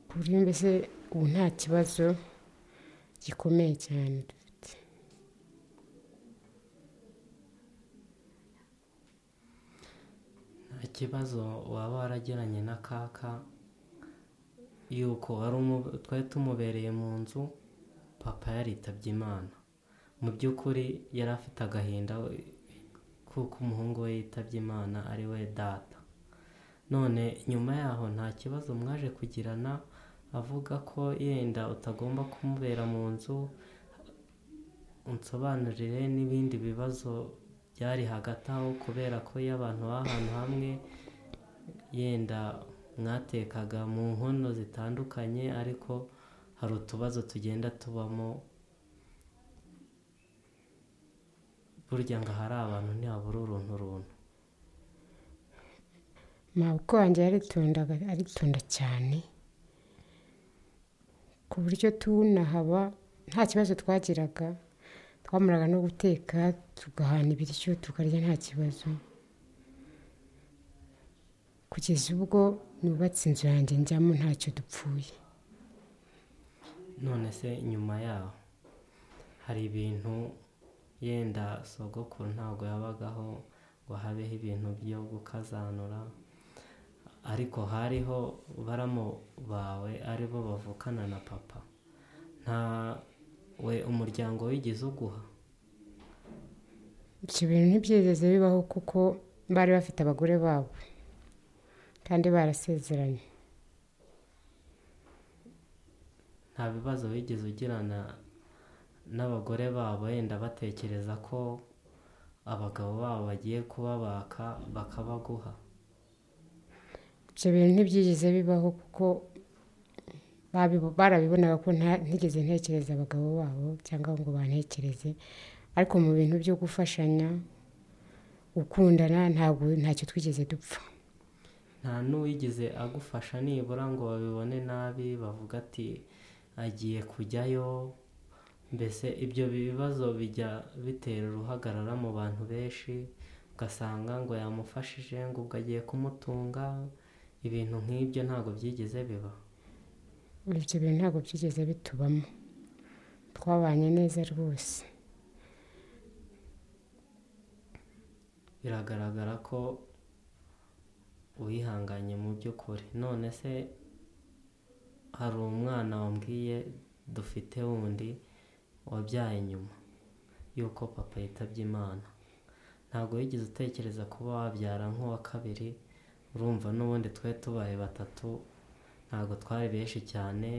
ku buryo mbese ubu nta kibazo gikomeye cyane dufite nta kibazo waba waragiranye na kaka yuko wari umu- twari tumubereye mu nzu papa yaritabye imana mu by'ukuri yari afite agahinda we- kuko umuhungu we yitabye imana ari we data none nyuma yaho nta kibazo mwaje kugirana avuga ko yenda utagomba kumubera mu nzu unsobanurire n'ibindi bibazo byari hagati aho kubera ko iyo abantu b'ahantu hamwe yenda mwatekaga mu nkono zitandukanye ariko hari utubazo tugenda tubamo burya ngo ahari abantu ntihabura uruntu runtu mabukwe wanjye yaritonda aritonda cyane ku buryo tunahaba nta kibazo twagiraga twamaraga no guteka tugahana ibiryo tukarya nta kibazo kugeza ubwo nubatse inzu yanjye njyamo ntacyo dupfuye none se nyuma yaho hari ibintu yenda sogokuru ntabwo yabagaho ngo habeho ibintu byo gukazanura ariko hariho baramu bawe aribo bavukana na papa nta we umuryango wigeze uguha ibyo bintu ntibyigeze bibaho kuko bari bafite abagore babo kandi barasezeranye nta bibazo wigeze ugirana n'abagore babo yenda batekereza ko abagabo babo bagiye kubabaka bakabaguha ibyo bintu ntibyigeze bibaho kuko babibo- barabibonaga ko nta- ntigeze ntekereza abagabo babo cyangwa ngo bantekereze ariko mu bintu byo gufashanya gukundana ntabwo ntacyo twigeze dupfa nta n'uwigeze agufasha nibura ngo babibone nabi bavuga ati agiye kujyayo mbese ibyo bibazo bijya bitera uruhagarara mu bantu benshi ugasanga ngo yamufashije ngo ubwo agiye kumutunga ibintu nk'ibyo ntabwo byigeze biba ibyo bintu ntabwo byigeze bitubamo twabanye neza rwose biragaragara ko wihanganye mu by'ukuri none se hari umwana wambwiye dufite wundi wabyaye nyuma y'uko papa yitabye imana ntabwo wigeze utekereza kuba wabyara nk'uwa kabiri urumva n'ubundi twari tubaye batatu ntabwo twari benshi cyane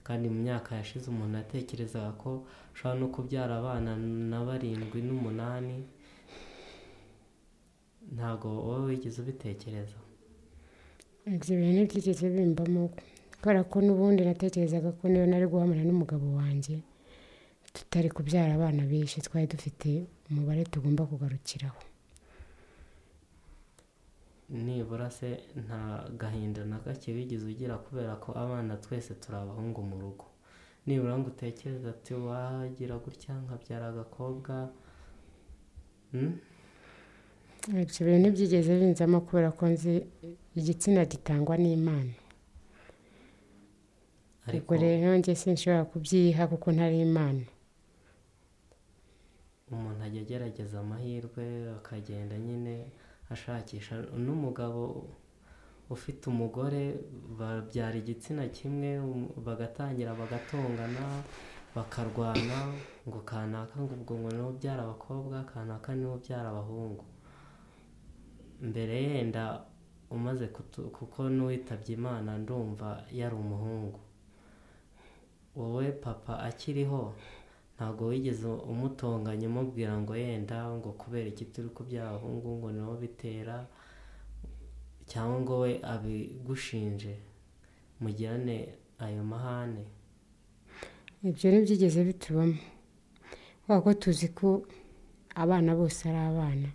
kandi mu myaka yashize umuntu yatekerezaga ko ushobora no kubyara abana na barindwi n'umunani ntabwo wowe wigeze ubitekereza ibyo bintu ntibyigeze bimbamo kubera ko n'ubundi natekerezaga ko niyo nari guhamana n'umugabo wanjye tutari kubyara abana benshi twari dufite umubare tugomba kugarukiraho nibura se nta gahinda na gake wigeze ugira kubera ko abana twese turi abahungu mu rugo nibura ngo utekereze ati wagira gutya nkabyara agakobwa Hmm? ibyo bintu byigeze binzamo kubera ko nzi igitsina gitangwa n'imana ariko ubwo rero njye sinshobora kubyiha kuko ntari imana umuntu ajya agerageza amahirwe akagenda nyine ashakisha n'umugabo ufite umugore babyara igitsina kimwe um- bagatangira bagatongana bakarwana ngo kanaka ngo ubwo ngo niwe ubyara abakobwa kanaka niwe ubyara abahungu mbere yenda umaze kutu- kuko n'uwitabye imana ndumva yari umuhungu wowe papa akiriho ntabwo wigeze umutonganya umubwira ngo yenda ngo kubera iki turi kubyara abahungu ngo niho bitera cyangwa ngo we abigushinje mugirane ayo mahane ibyo ntibyigeze bitubamo kubera ko tuzi ko abana bose ari abana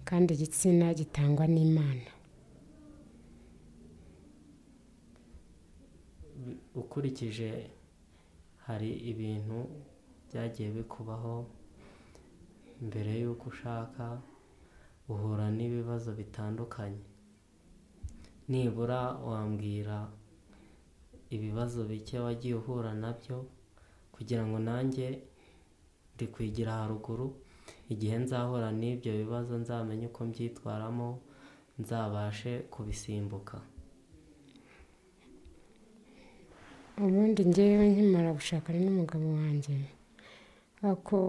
kandi igitsina gitangwa n'imana ukurikije hari ibintu byagiye bikubaho mbere y'uko ushaka uhura n'ibibazo bitandukanye nibura wambwira ibibazo bike wagiye uhura nabyo kugira ngo nanjye ndikwigira haruguru igihe nzahura n'ibyo bibazo nzamenye uko mbyitwaramo nzabashe kubisimbuka ubundi ngewe nkimara gushakana n'umugabo wanjye ako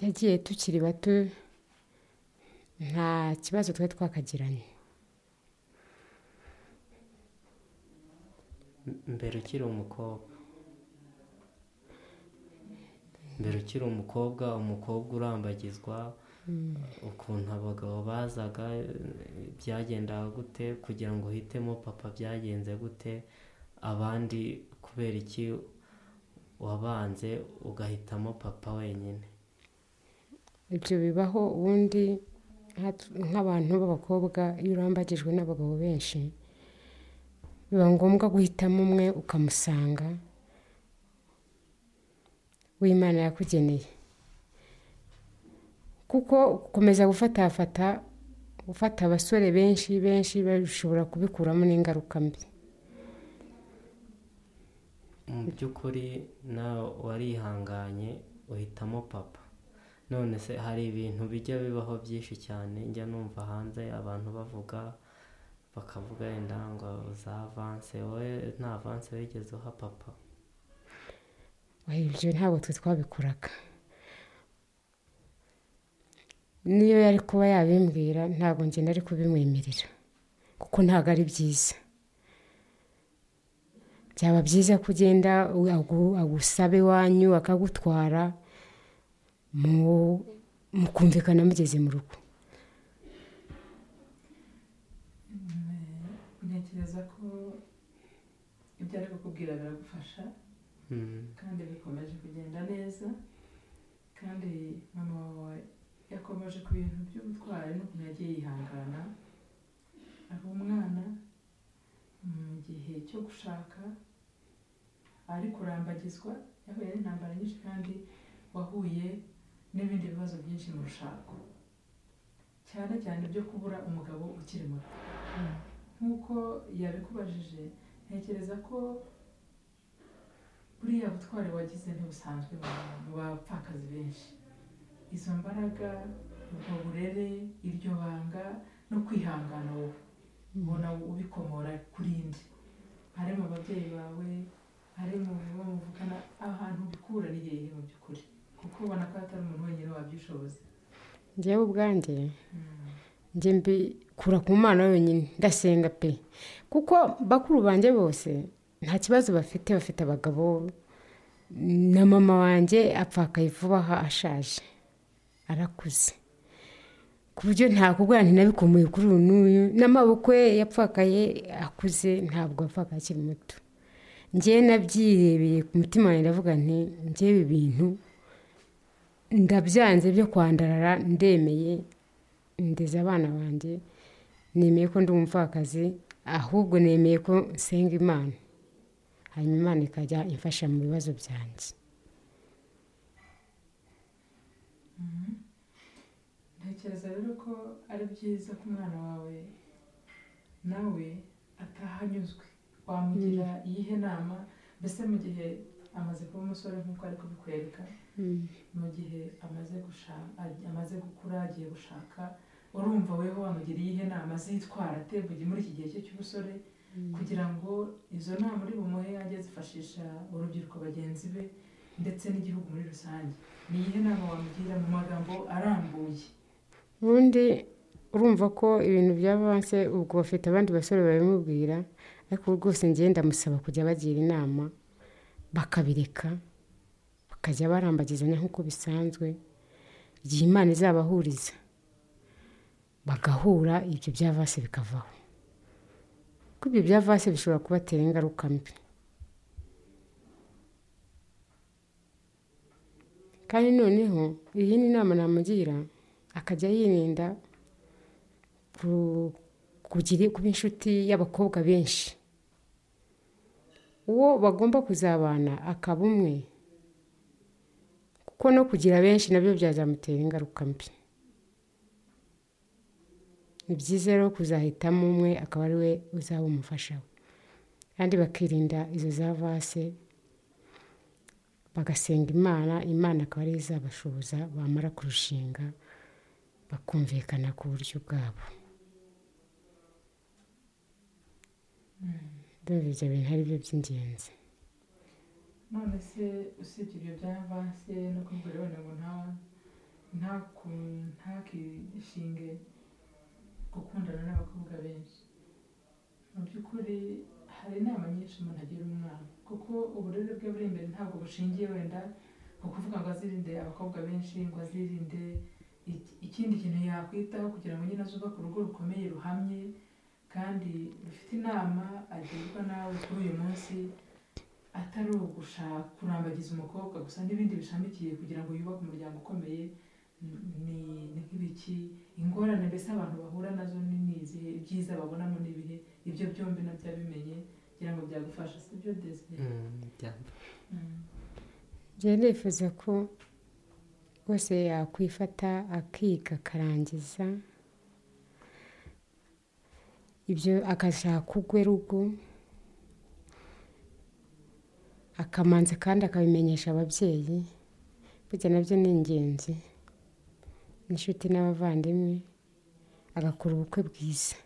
yagiye tukiri bato nta kibazo twari twakagiranye mbere ukiri umukobwa mbere ukiri umukobwa umukobwa urambagizwa ukuntu abagabo bazaga byagendaga gute kugira ngo uhitemo papa byagenze gute abandi kubera iki wabanze ugahitamo papa wenyine ibyo bibaho ubundi nka- nk'abantu b'abakobwa iyo urambagijwe n'abagabo benshi biba ngombwa guhitamo umwe ukamusanga w'imana yakugeneye kuko gukomeza gufatafata gufata abasore benshi benshi bashobora kubikuramo n'ingaruka mbi mu by'ukuri nawe warihanganye uhitamo papa none se hari ibintu bijya bibaho byinshi cyane njya numva hanze abantu bavuga bakavuga wenda ngo za avanse wowe nta avanse wigeze uha papa Oya, ibyo ntabwo twe twabikoraga niyo yari kuba yabimbwira ntabwo njye nari kubimwemerera kuko ntabwo ari byiza byaba byiza ko ugenda agu- agusaba iwanyu akagutwara mu- mukumvikana mugeze mu rugo ntekereza ko ibyo ari kukubwira biragufasha Mm. kandi bikomeje kugenda neza kandi mama wawe yakomeje ku bintu by'ubutwari n'ukuntu yagiye yihangana ari umwana mu gihe cyo gushaka ari kurambagizwa yahuye n'intambara nyinshi kandi wahuye n'ibindi bibazo byinshi mu rushako cyane cyane ibyo kubura umugabo ukiri muto nk'uko yabikubajije ntekereza ko buriya butwari wagize ntibusanzwe mu bantu, mu bapfakazi benshi izo mbaraga ubwo burere iryo banga no kwihangana wowe ubona ubikomora kuri indi ari mu babyeyi bawe ari mu bo muvukana ahantu ubikura ni hehe mu by'ukuri kuko ubona ko atari umuntu wenyine wabyishoboza njyewe ubwanjye njye mbikura ku mana yonyine ndasenga pe kuko bakuru banjye bose nta kibazo bafite bafite abagabo na mama wanjye apfakaye vuba aha ashaje arakuze ku buryo nta kubwira ntinabikomeye kuri uyu n'uyu n'amaboko ye yapfakaye akuze ntabwo apfakaye akiri muto njyewe nabyirebeye ku mutima wanjye ndavuga nti njyewe ibi bintu ndabyanze byo kwandarara ndemeye ndeze abana banjye nemeye ko ndi umupfakazi ahubwo nemeye ko nsenga imana hanyuma imana ikajya imfasha mu bibazo byanjye ntekereza rero ko ari byiza ko umwana wawe nawe atahanyuzwe wamugira iyihe nama mbese mu gihe amaze kuba umusore nk'uko ari kubikwereka mu gihe amaze gushaka amaze gukura agiye gushaka urumva weho wamugira iyihe nama azitwara ate mu gihe- muri iki gihe cye cy'ubusore kugira ngo izo nama uri bumuhe ajye azifashisha urubyiruko bagenzi be ndetse n'igihugu muri rusange ni iyihe nama wamugira mu magambo arambuye ubundi urumva ko ibintu by'abanse ubwo bafite abandi basore babimubwira ariko ubu rwose njyewe ndamusaba kujya bagira inama bakabireka bakajya barambagizanya nk'uko bisanzwe igihe imana izabahuriza bagahura ibyo by'avanse bikavaho kuko ibyo by'avanse bishobora kubatera ingaruka mbi kandi noneho iyindi nama namugira akajya yirinda ku- kugira- kuba inshuti y'abakobwa benshi uwo bagomba kuzabana akaba umwe kuko no kugira benshi nabyo byazamutera ingaruka mbi ni byiza rero kuzahitamo umwe akaba ari we uzaba umufasha we kandi bakirinda izo za vase bagasenga imana imana akaba ariyo izabashoboza bamara kurushinga bakumvikana ku buryo bwabo ndumva ibyo bintu ari byo by'ingenzi none se usibye ibyo bya avanse no kubwira abana ngo nta ntaku ntakishinge gukundana n'abakobwa benshi mu by'ukuri hari inama nyinshi umuntu agira umwana kuko uburere bwe buri imbere ntabwo bushingiye wenda ku kuvuga ngo azirinde abakobwa benshi ngo azirinde iki- ikindi kintu yakwitaho kugira ngo nyine azubake urugo rukomeye ruhamye kandi rufite inama agirwa nawe kuri uyu munsi atari ugushaka kurambagiza umukobwa gusa n'ibindi bishamikiye kugira ngo yubake umuryango ukomeye ni ni nk'ibiki ingorane mbese abantu bahura nazo ni ni izihe ibyiza babonamo ni ibihe ibyo byombi nabyo bimenye kugira ngo byagufasha si byo desire Mm, byaba- njyewe nifuza ko rwose yakwifata akiga akarangiza ibyo akashaka ugwe rugo akamanza kandi akabimenyesha ababyeyi burya nabyo ni ingenzi n'inshuti n'abavandimwe agakora ubukwe bwiza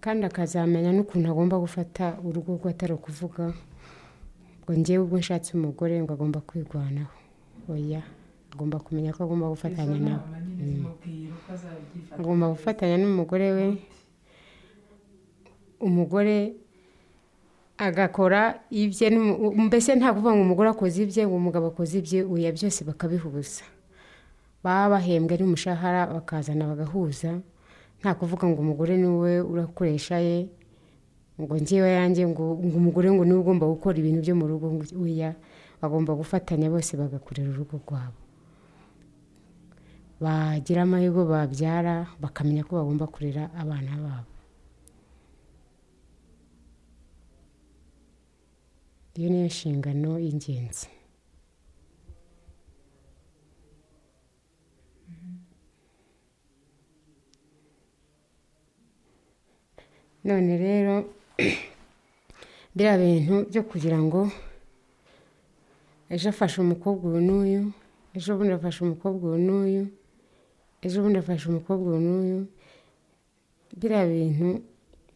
kandi akazamenya n'ukuntu agomba gufata urugo rwe atari ukuvuga ngo njyewe ubwo nshatse umugore ngo agomba kwirwanaho oya agomba kumenya ko agomba gufatanya izo nawe nama nyine zimubwira uko azabyifata agomba gufatanya n'umugore we umugore agakora ibye n'umu- u- mbese nta kuvuga ngo umugore akoze ibye ngo umugabo akoze ibye oya byose bakabihuza baba bahembwe n'umushahara bakazana bagahuza nta kuvuga ngo umugore ni we urakoresha ye ngo njyewe yanjye ngo ngo umugore ngo niwe ugomba gukora ibintu byo mu rugo ngo oya bagomba gufatanya bose bagakorera urugo rwabo bagira amahirwe babyara bakamenya ko bagomba kurera abana babo iyo niyo nshingano y'ingenzi none rero biriya bintu byo kugira ngo ejo afashe umukobwa uyu n'uyu ejo bundi afashe umukobwa uyu n'uyu ejo bundi afashe umukobwa uyu n'uyu biriya bintu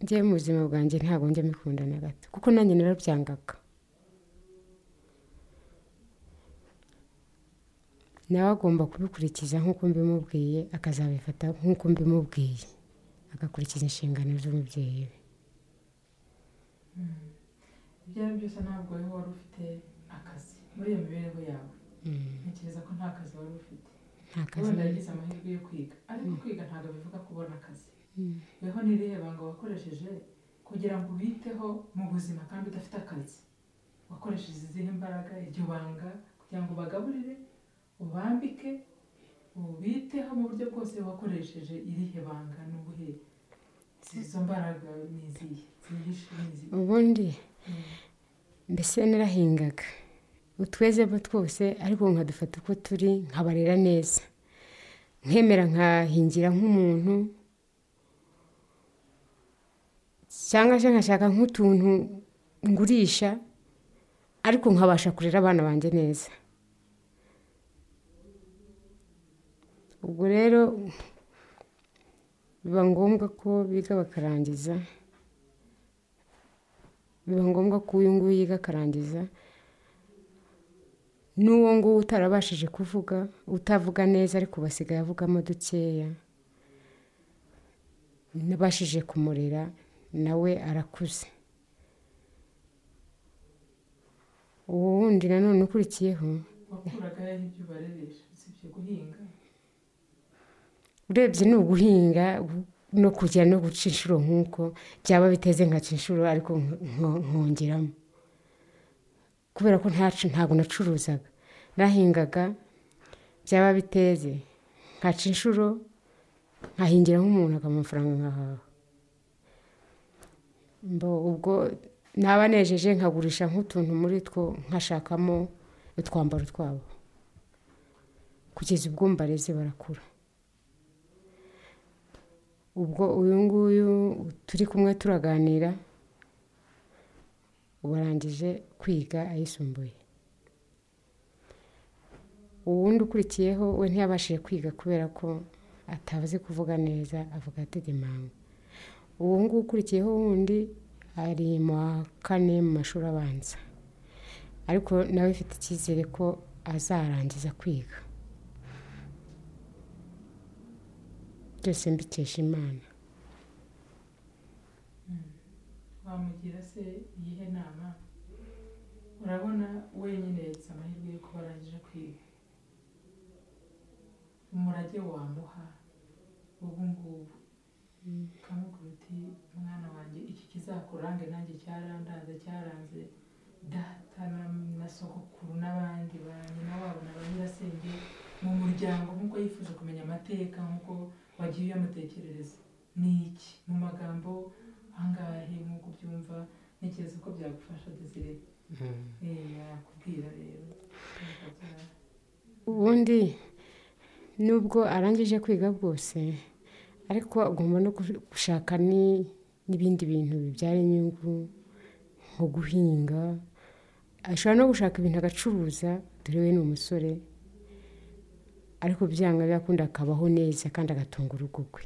njye mu buzima bwanjye ntabwo njya mbikunda na gato kuko nanjye narabyangaga nawe agomba kubikurikiza nk'uko mbimubwiye akazabifata nk'uko mbimubwiye agakurikiza inshingano z'umubyeyi we ibyo ari byo byose ntabwo wowe wari ufite akazi muri iyo mibereho yawe ntekereza ko nta kazi wari ufite nta kazi wenda yagize amahirwe yo kwiga ariko kwiga ntabwo bivuga kubona akazi weho nireba ngo wakoresheje kugira ngo ubiteho mu buzima kandi udafite akazi wakoresheje izihe mbaraga iryo banga kugira ngo ubagaburire ubambike ubiteho mu buryo bwose wakoresheje irihe banga n'ubuhe izo mbaraga ni izihe zihishe ni izihe ubundi mbese narahingaga utweze bo twose ariko nkadufata uko turi nkabarera neza nkemera nkahingira nk'umuntu cyangwa se nkashaka nk'utuntu ngurisha ariko nkabasha kurera abana banjye neza ubwo rero biba ngombwa ko biga bakarangiza biba ngombwa ko uyu nguyu yiga akarangiza n'uwo nguwo utarabashije kuvuga utavuga neza ariko basigaye avugamo dukeya nabashije kumurera nawe arakuze uwo wundi nanone ukurikiyeho wakuraga he ibyo ubareresha usibye guhinga urebye ni uguhinga no kujya no guca inshuro nk'uko byaba biteze nkaca inshuro ariko nko- nkongeramo kubera ko ntacu ntabwo nacuruzaga nahingaga byaba biteze nkaca inshuro nkahingira nk'umuntu akaba amafaranga nkahaha mbo ubwo naba nejeje nkagurisha nk'utuntu muri two nkashakamo utwambaro twabo kugeza ubwo mbareze barakura ubwo uyu nguyu turi kumwe turaganira ubu arangije kwiga ayisumbuye uwundi ukurikiyeho we ntiyabashije kwiga kubera ko atazi kuvuga neza avuga ategemawe uwo nguwo ukurikiyeho wundi ari mu wa kane mu mashuri abanza ariko nawe afite icyizere ko azarangiza kwiga byose mbikesha imana wamugira se iyihe nama urabona wenyine yagize amahirwe yo kuba arangije kwiga umurage wamuha ubu ngubu ukamubwira uti mwana wanjye iki kizakurange nanjye cyarandanze cyaranze data na- na sogokuru n'abandi ba nyina wabo na ba nyirasenge mu muryango nk'uko yifuza kumenya amateka nk'uko wagiye uyamutekerereza ni iki mu magambo angahe nk'uko ubyumva ntekereza ko byagufasha dezire Mm. yakubwira rero Byagufasha. ubundi nubwo arangije kwiga bwose ariko agomba no gu- gushaka ni- n'ibindi bintu bibyara inyungu nko guhinga ashobora no gushaka ibintu agacuruza dore we ni umusore ariko byanga byakundi akabaho neza kandi agatunga urugo rwe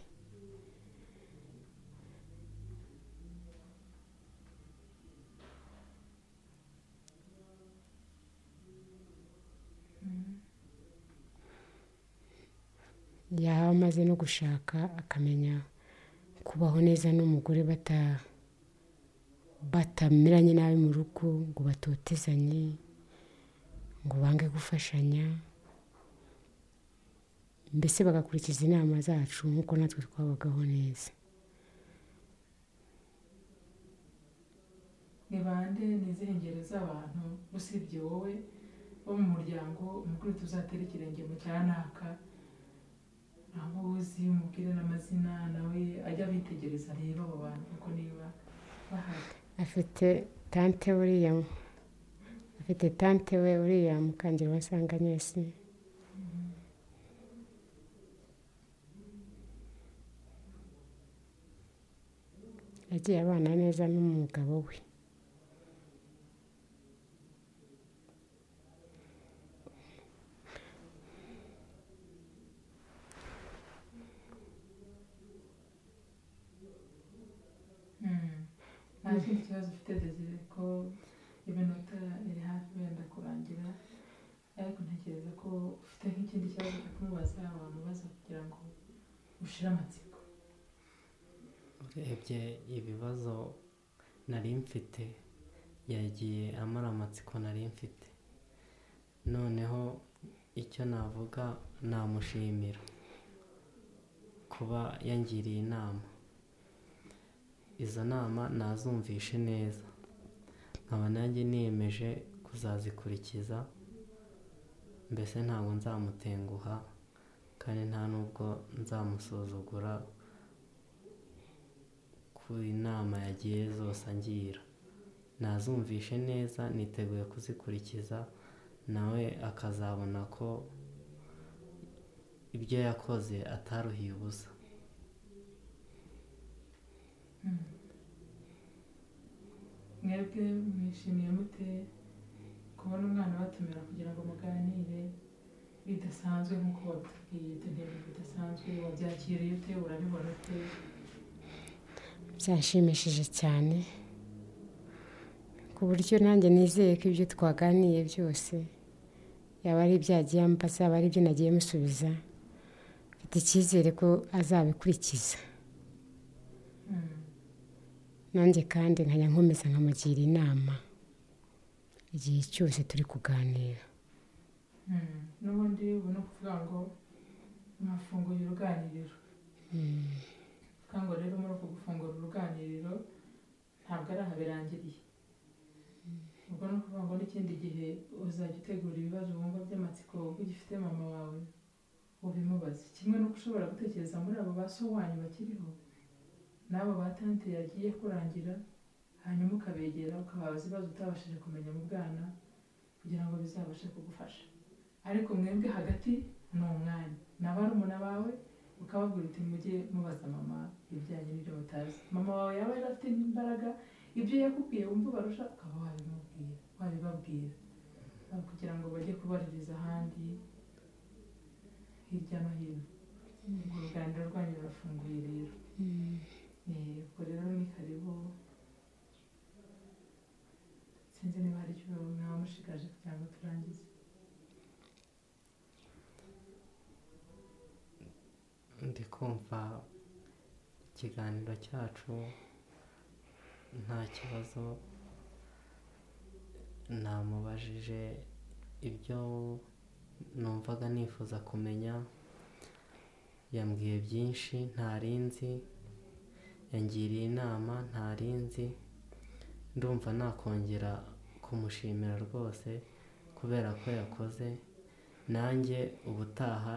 yaba amaze no gushaka akamenya kubaho neza n'umugore bata batameranye nabi mu rugo ngo batotezanye ngo bange gufashanya mbese bagakurikiza inama zacu nk'uko natwe twabagaho neza ni bande ni izihe ngero z'abantu usibye wowe bo mu muryango umukuru tuzatera ikirenge mu cyanaka aho uzi umubwire n'amazina nawe ajya abitegereza reba abo bantu kuko niba bahari afite tante buriya afite tante we uriya mukangira wasanganyesi yagiye abana neza n'umugabo we Mm. nta kindi kibazo ufite desire ko iminota iri hafi wenda kurangira ariko ntekereza ko ufite nk'ikindi kibazo cyo kumubaza wamubaza kugira ngo ushire amatsiko urebye ibibazo nari mfite yagiye amara amatsiko nari mfite noneho icyo navuga namushimira kuba yangiriye inama izo nama nazumvishe neza nkaba nanjye niyemeje kuzazikurikiza mbese ntabwo nzamutenguha kandi nta n'ubwo nzamusuzugura ku inama yagiye zose angira nazumvishe neza niteguye kuzikurikiza nawe akazabona ko ibyo yakoze ataruhiye ubusa mwebwe mwishimiye mute kubona umwana batumira kugira ngo muganire bidasanzwe nk'uko wabitubwiye ibyo ni ibintu bidasanzwe wabyakiriye ute urabibona ute byashimishije cyane ku buryo nanjye nizeye ko ibyo twaganiye byose yaba ari ibyo yagiye ambaza yaba ari ibyo nagiye musubiza mfite icyizere ko azabikurikiza Mm. nanjye kandi nkajya nkomeza nkamugira inama igihe cyose turi kuganira Mm. n'ubundi ubu ni ukuvuga ngo mwafunguye uruganiriro Mm, kuvuga ngo rero muri uku gufungura uruganiriro ntabwo ari aha birangiriye ubwo ni ukuvuga ngo n'ikindi gihe uzajya utegura ibibazo wumva by'amatsiko ugifite mama wawe ubimubaze kimwe n'uko ushobora gutekereza muri abo ba so wanyu bakiriho n'abo ba tante yagiye kurangira hanyuma ukabegera ukababaza ibibazo utabashije kumenya mu bwana kugira ngo bizabashe kugufasha ariko mwebwe hagati ni umwanya na barumuna bawe ukababwira uti mujye mubaza mama ibijyanye n'ibyo mutazi mama wawe yaba yari afite imbaraga ibyo yakubwiye wumva ubarusha ukaba wabimubwira wabibabwira Aho kugira ngo bajye kubaririza ahandi hirya no hino urwo ruganiriro rwanyu rurafunguye rero Eh, ubwo rero ni karibu sinzi niba hari icyo mwaba mushigaje kugira ngo turangize ndi kumva ikiganiro cyacu nta kibazo namubajije ibyo numvaga nifuza kumenya yambwiye byinshi ntari nzi yangiriye inama ntari nzi ndumva nakongera kumushimira rwose kubera ko yakoze nanjye ubutaha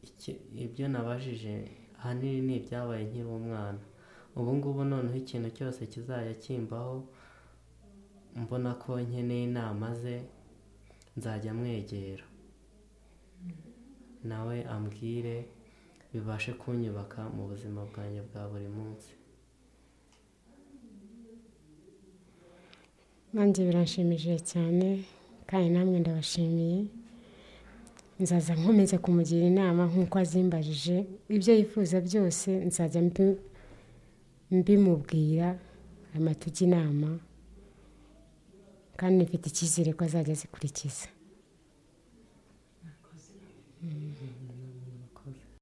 iki- ibyo nabajije ahanini ni ibyabaye nkiri umwana ubu ngubu noneho ikintu cyose kizajya kimbaho mbona ko nkeneye inama ze nzajya mwegera nawe ambwire bibashe kunyubaka mu buzima bwanjye bwa buri munsi nanjye biranshimishije cyane kandi namwe ndabashimiye nzaza nkomeze kumugira inama nk'uko azimbajije ibyo yifuza byose nzajya mbi- mbimubwira amatugi inama kandi mfite icyizere ko azajya azikurikiza mwakoze